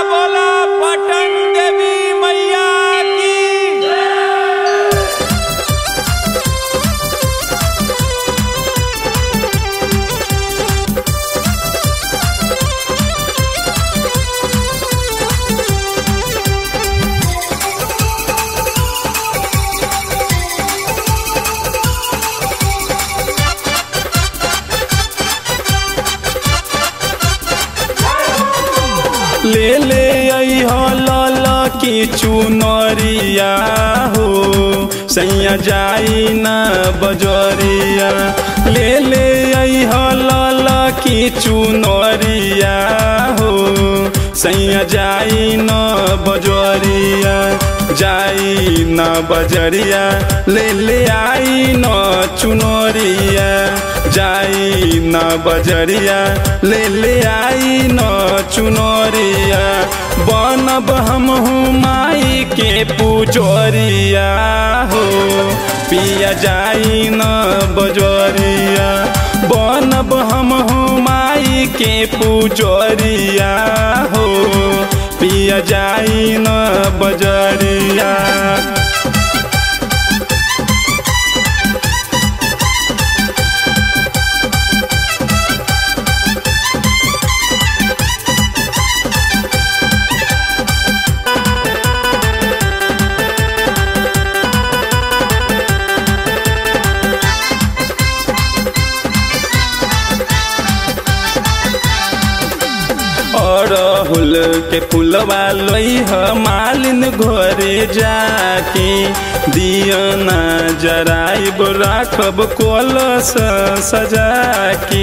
बोला पटन देवी मैया की ले ले आई हो लाल की चुनरिया हो सैया जाई ना बजरिया ले ले आई हो लाल की चुनरिया हो सैया जाई ना बजरिया जाई ना बजरिया ले ले आई न चुनरिया जाई न बजरिया ले ले आई न चुनरिया बनब हम माई के पुजरिया हो पिया जाई न बजरिया बनब हम माई के पुजरिया हो पिया जाई न बजरिया अरहुल के फुलवा लइह मालिन घरे जाके दियना जराइब राखब कलश सजाके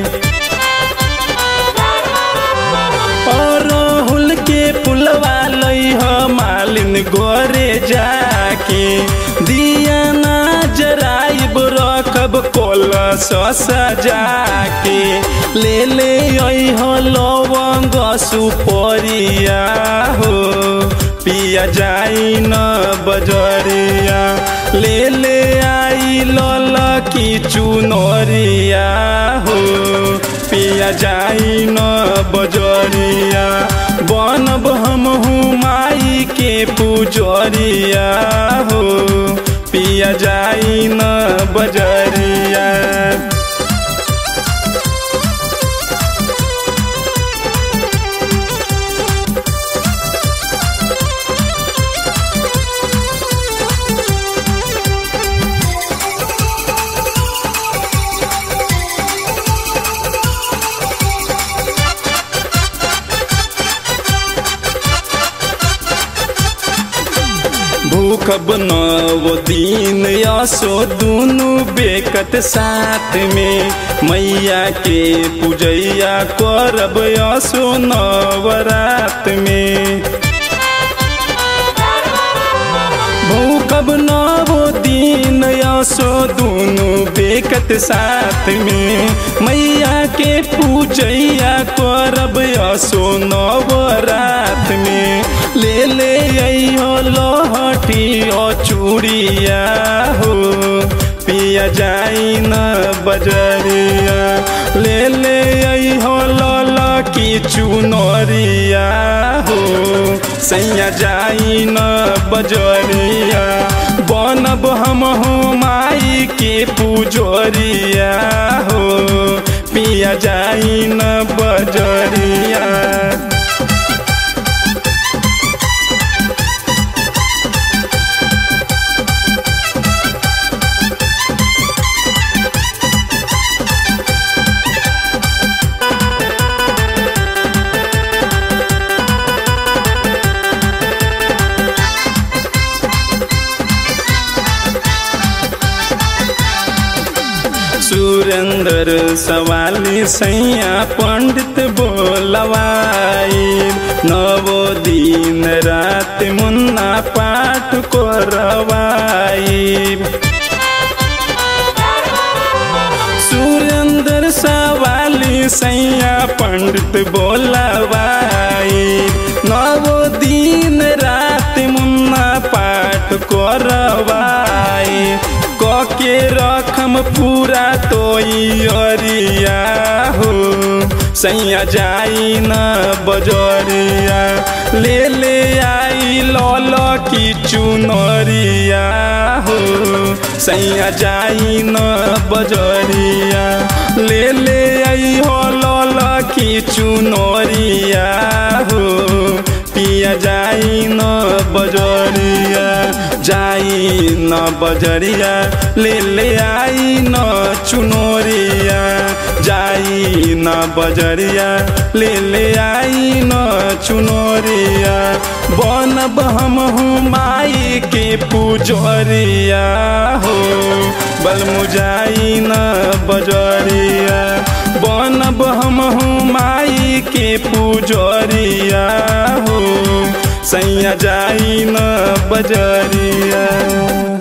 अरहुल के फुलवा लइह मालिन घरे जाके दियना जराइब रखब कलश सजाके ले ले अइह लवंग सुपरिया हो पिया जाई न बजरिया ले ले आई लल की चुनरिया हो पिया जाई न बजरिया बनब हम माई के पुजरिया हो पिया जाई न बजरिया भूखब नव दिन यसो दुनु बेकत साथ में मैया के पूजैया करब यसो नवरात में भूखब नव दिन यसो दुनु बेकत साथ में मैया के पूजैया करब यसो नवरात में ले ले अइहो लहठी ओ चूड़िया हो पिया जाई न बजरिया ले ले अइहो लल की चुनरिया हो सैया जाई न बजरिया बनब हम माई के पुजरिया हो पिया जाई न बजरिया सुरेंद्र सवाली सैया पंडित बोलवाई नवो दिन रात मुन्ना पाठ करवाई सुरेंद्र सवाली सैया पंडित बोलवाई नवो दिन रात मुन्ना पाठ करवाई के रखम पूरा तो अरिया हो सैया जाई न बजरिया ले ले आई लल की चुनरिया हो सैया जाई न बजरिया ले ले आई हो लल की चुनरिया हो पिया जाई न बजरिया जाई न बजरिया ले ले आई न चुनरिया जाई न बजरिया ले ले आई न चुनरिया बनब हम हूँ माई के पुजरिया हो बलमुजाई न बजरिया बनब हम हूँ माई के पुजरिया हो सैया जाई न बजरिया